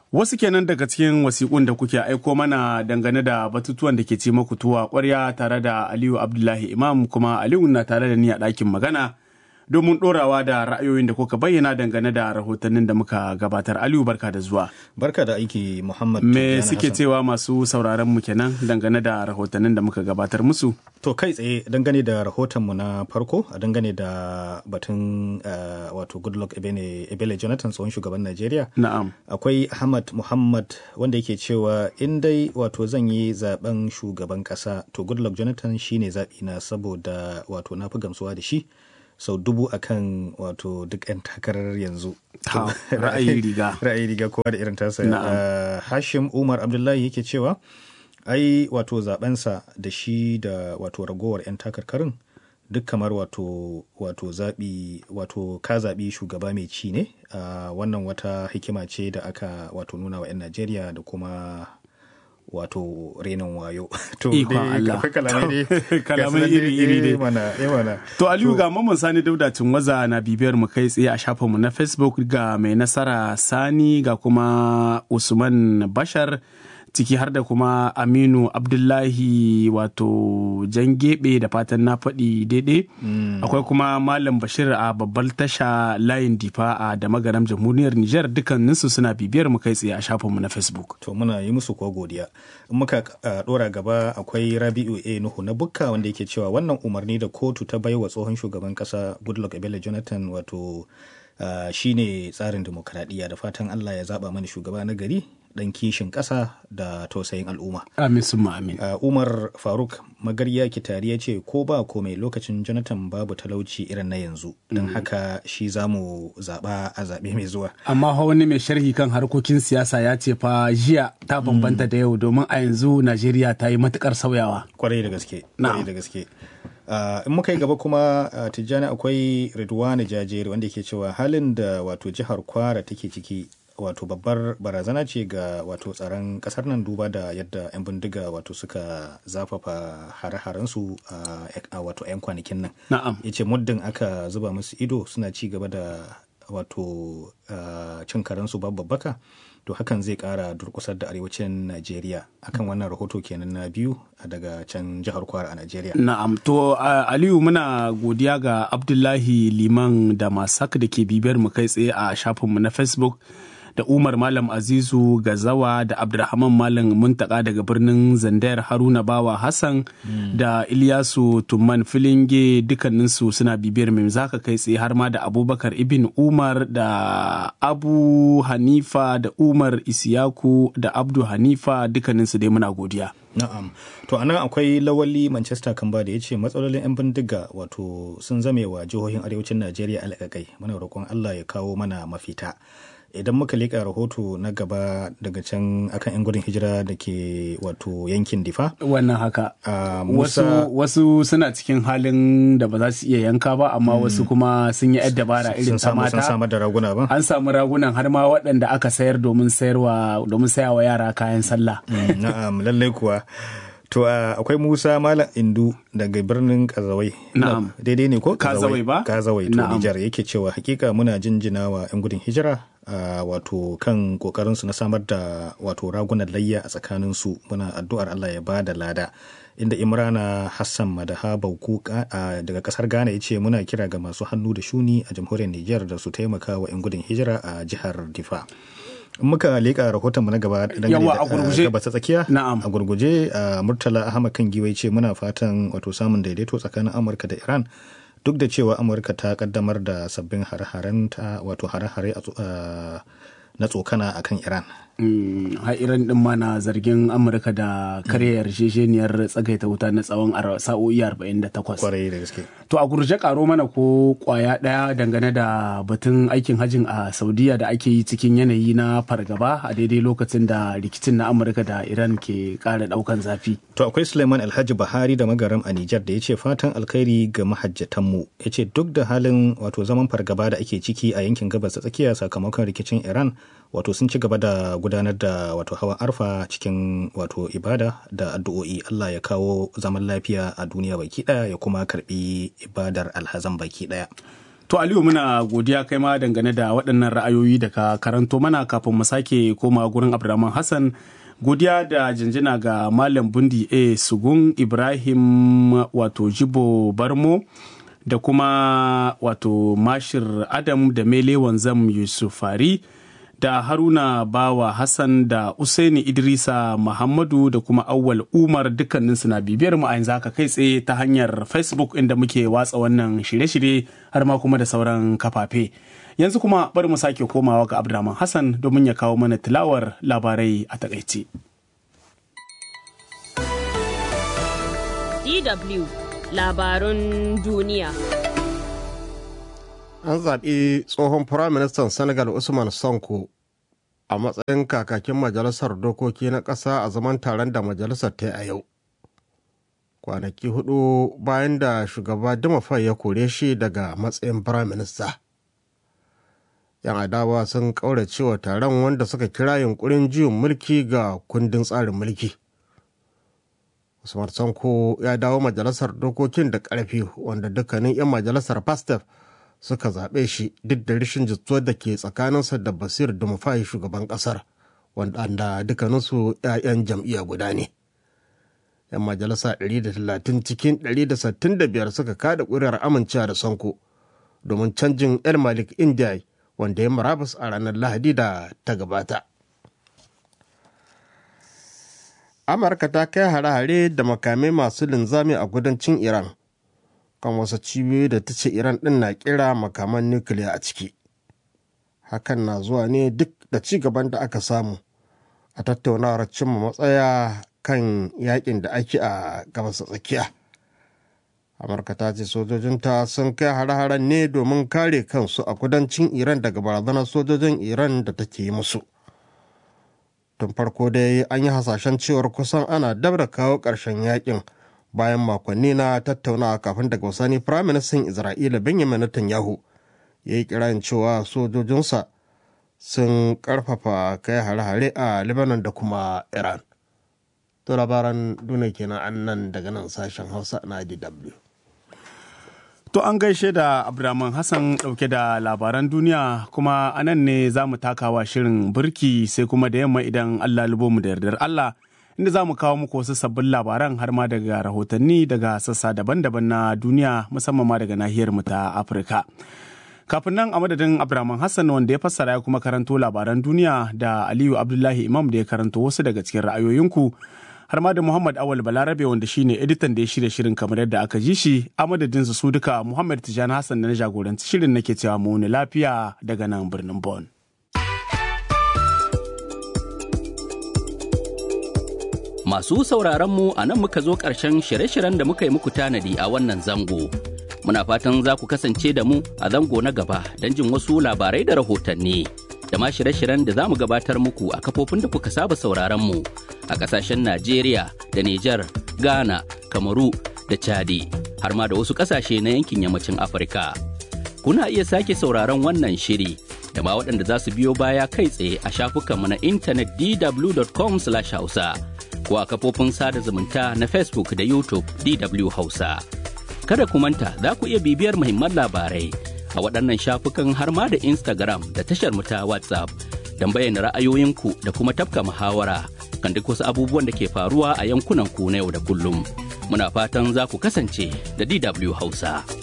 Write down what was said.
Wasu kenan daga cikin wasiƙun da kuke aiko mana dangane da batutuwan da ke ci maku tuwa ƙwarya tare da Aliyu Abdullahi Imam kuma Aliyu na tare da ni a ɗakin magana domin ɗorawa da ra'ayoyin da kuka bayyana dangane da rahotannin da muka gabatar. Aliyu barka da zuwa. Barka da aiki Muhammad. Me suke cewa masu sauraron mu kenan dangane da rahotannin da muka gabatar musu? To kai tsaye dangane da rahotonmu na farko a dangane da batun uh, wato Goodluck Ebele, Ebele Jonathan tsohon shugaban Najeriya. Na'am. Akwai Ahmad Muhammad wanda yake cewa in dai wato zan yi zaben shugaban kasa to Goodluck Jonathan shine zaɓi na saboda wato na fi gamsuwa da shi. sau so, dubu akan wato duk 'yan takarar yanzu. ra'ayi riga. ra'ayi riga kowa da irin tasa. Uh, Hashim Umar Abdullahi yake cewa ai wato zabensa da shi da wato ragowar 'yan takarkarin duk kamar wato wato zaɓi wato ka zaɓi shugaba mai ci ne uh, wannan wata hikima ce da aka wato nuna wa 'yan Najeriya da kuma wato renin wayo. To Allah. Kalamai iri-iri dai. Mana, mana. To Aliyu ga mamman Sani Dauda waza na bibiyar mu kai tsaye a shafinmu na Facebook ga mai nasara Sani ga kuma Usman Bashar. ciki har da kuma aminu abdullahi wato jan gebe da fatan na faɗi daidai mm. akwai kuma malam bashir a babbar tasha layin difa a da magaram jamhuriyar niger dukkaninsu suna bibiyar mu kai tsaye a shafinmu na facebook to muna yi musu ko godiya in muka dora gaba akwai rabi'u a nuhu na bukka wanda yake cewa wannan umarni da kotu ta baiwa tsohon shugaban kasa goodluck ebele jonathan wato Uh, shine tsarin demokradiyya da fatan Allah ya zaba mana shugaba na gari dan kishin ƙasa da tausayin al'umma. Amin summa amin. Uh, Umar Faruk Magarya Kitari ya ce ko ba komai lokacin Jonathan babu talauci irin na yanzu don mm. haka shi za mu zaɓa a zaɓe mai zuwa. Amma wani mai sharhi kan harkokin siyasa ya ce fa jiya ta bambanta mm. da yau domin a yanzu Najeriya ta yi matukar sauyawa. Kwarai da gaske. Kwarai da gaske. Uh, in muka yi gaba kuma uh, tijjani akwai Ridwani Jajeri wanda ke cewa halin da wato jihar Kwara take ciki wato babbar barazana ce ga wato tsaron kasar nan duba da yadda 'yan bindiga wato suka zafafa hare-harensu a uh, wato 'yan kwanakin nan. Na'am. Ya ce muddin aka zuba musu ido suna ci gaba da wato cin karensu babbaka to hakan zai kara durkusar da arewacin Najeriya akan wannan rahoto kenan na biyu daga can jihar Kwara a Najeriya. Na'am to uh, Aliyu muna godiya ga Abdullahi Liman da Masak da ke bibiyar mu kai tsaye a shafinmu na Facebook. da Umar Malam Azizu Gazawa da Abdulrahman Malam Muntaka daga birnin Zandayar Haruna Bawa Hassan mm. da Ilyasu Tumman Filinge dukkaninsu suna bibiyar mai zaka kai tsaye har ma da Abubakar Ibn Umar da Abu Hanifa da Umar Isiyaku da Abdu Hanifa dukkaninsu dai muna godiya. Na'am. To anan akwai lawali Manchester Kamba da ya ce matsalolin 'yan bindiga wato sun zame wa jihohin arewacin Najeriya alƙaƙai. Muna roƙon Allah ya kawo mana mafita. idan muka leƙa rahoto na gaba daga can akan 'yan gudun hijira da ke wato yankin difa wannan haka uh, wasu, wasu suna cikin halin da ba za su iya yanka ba amma hmm. wasu kuma sun yi dabara irin ta mata sun samar da raguna ba an samu ragunan har ma waɗanda aka sayar domin sayarwa domin sayawa yara kayan sallah mm, na'am lallai kuwa To uh, akwai Musa Malam Indu daga birnin Kazawai. Na'am. Daidai ne ko? Kazawai ba? Kazawai to Nijar yake cewa hakika muna jinjina wa 'yan gudun hijira uh, wato kan kokarin su na samar da wato ragunan layya a tsakanin su muna addu'ar Allah ya bada lada. Inda Imrana Hassan Madaha Bauku uh, daga kasar Ghana ya ce muna kira ga masu hannu da shuni a jamhuriyar Nijar da su taimaka wa 'yan gudun hijira a jihar Difa. muka leƙa rahoton mu na gaba yawa a gurguje gaba ta tsakiya na'am a gurguje murtala ahmad kan giwai ce muna fatan wato samun daidaito tsakanin amurka da iran duk da cewa amurka ta kaddamar da sabbin hare-haren ta wato hare-hare na tsokana akan iran har iran din ma na zargin amurka da karya yarjejeniyar tsagaita wuta na tsawon sa'o'i 48 kwarai da gaske to a gurje karo mana ko kwaya daya dangane da batun aikin hajin a saudiya da ake yi cikin yanayi na fargaba a daidai lokacin da rikicin na amurka da iran ke kara daukan zafi to akwai suleiman alhaji bahari da magaram a nijar da ya ce fatan alkhairi ga mahajjatanmu ya ce duk da halin wato zaman fargaba da ake ciki a yankin gabas ta tsakiya sakamakon rikicin iran wato sun ci gaba da gudanar da wato hawan arfa cikin wato ibada da addu'o'i Allah ya kawo zaman lafiya a duniya baki daya ya kuma karbi ibadar alhazan baki daya To Aliyu muna godiya kai ma dangane da waɗannan ra'ayoyi da ka karanto mana kafin mu sake koma gurin Abdulrahman Hassan. Godiya da jinjina ga Malam Bundi A. Sugun Ibrahim wato Jibo Barmo da kuma wato Mashir Adam da Mele Wanzam Yusufari. da haruna bawa hassan da usaini idrisa muhammadu da kuma awwal umar dukkaninsu na bibiyar mu a yanzu haka kai tsaye ta hanyar facebook inda muke watsa wannan shirye-shirye har ma kuma da sauran kafafe yanzu kuma bari mu sake komawa ga abdulrahman hassan domin ya kawo mana tilawar labarai a takaice DW labarun duniya. an zaɓi tsohon firaministan senegal usman sonko a matsayin kakakin majalisar dokoki na ƙasa a zaman taron da majalisar ta yi a yau kwanaki hudu bayan da shugaba dimafai ya kore shi daga matsayin firaminista yan adawa sun ƙauracewa taron wanda suka kira yunkurin juyin mulki ga kundin tsarin mulki usman sonko ya dawo majalisar dokokin da ƙarfi wanda dukkanin 'yan majalisar pastef suka zaɓe shi duk da rashin jituwar da ke tsakaninsa da basir dumafai shugaban ƙasar wanda dukkaninsu 'ya'yan jam'iyya guda ne yan majalisa 130 cikin 165 suka kada ƙuri'ar amincewa da sonko domin canjin el malik india wanda ya marabus a ranar lahadi da ta gabata amurka ta kai hare-hare da makamai masu linzami a kudancin iran kan wasu cibiyoyi da ta ce iran din na kira makaman nukiliya a ciki hakan na zuwa ne duk da ci gaban da aka samu a tattaunawar cimma matsaya kan yakin da ake a gabas tsakiya amurka ta ce sojojinta sun kai hare-haren ne domin kare kansu a kudancin iran daga barazanar sojojin iran da take yi musu tun farko dai an yi hasashen cewar kusan ana dab da kawo ƙarshen yakin bayan makonni na tattaunawa kafin daga wasani firaministan isra'ila benjamin netanyahu ya yi kirayin cewa sojojinsa sun karfafa kai hare-hare a lebanon da kuma iran to labaran duniya kenan an nan daga nan sashen hausa na dw To an gaishe da Abdulrahman Hassan ɗauke da labaran duniya kuma anan ne za mu takawa shirin birki sai kuma da yamma idan Allah lubo mu da yardar Allah inda za mu kawo muku wasu sabbin labaran har ma daga rahotanni daga sassa daban-daban na duniya musamman ma daga nahiyar mu ta Afirka. Kafin nan a madadin Abdulrahman Hassan wanda ya fassara ya kuma karanto labaran duniya da Aliyu Abdullahi Imam da ya karanto wasu daga cikin ra'ayoyinku. har ma da Muhammad Awal Balarabe wanda shine editan da ya shirya shirin kamar yadda aka ji shi a madadin su duka Muhammad Tijani Hassan da na jagoranci shirin nake cewa mu ni lafiya daga nan birnin Bon. Masu sauraron mu a nan muka zo ƙarshen shirye-shiryen da muka yi muku tanadi a wannan zango. Muna fatan za ku kasance da mu a zango na gaba don jin wasu labarai da rahotanni. Da ma shirye-shiryen da za mu gabatar muku a kafofin da kuka saba sauraron mu a ƙasashen Najeriya da Nijar, Ghana, Kamaru da Chadi, har ma da wasu ƙasashe na yankin yammacin Afirka. Kuna iya sake sauraron wannan shiri da ma waɗanda za su biyo baya kai tsaye a shafukanmu na intanet dw.com/hausa. ko a kafofin sada zumunta na Facebook da YouTube DW Hausa. Kada ku manta za ku iya bibiyar muhimman labarai a waɗannan shafukan har ma da Instagram da tashar mu ta WhatsApp don bayyana ra'ayoyinku da kuma tafka muhawara kan duk wasu abubuwan da ke faruwa a yankunan ku na yau da kullum. Muna fatan za ku kasance da DW Hausa.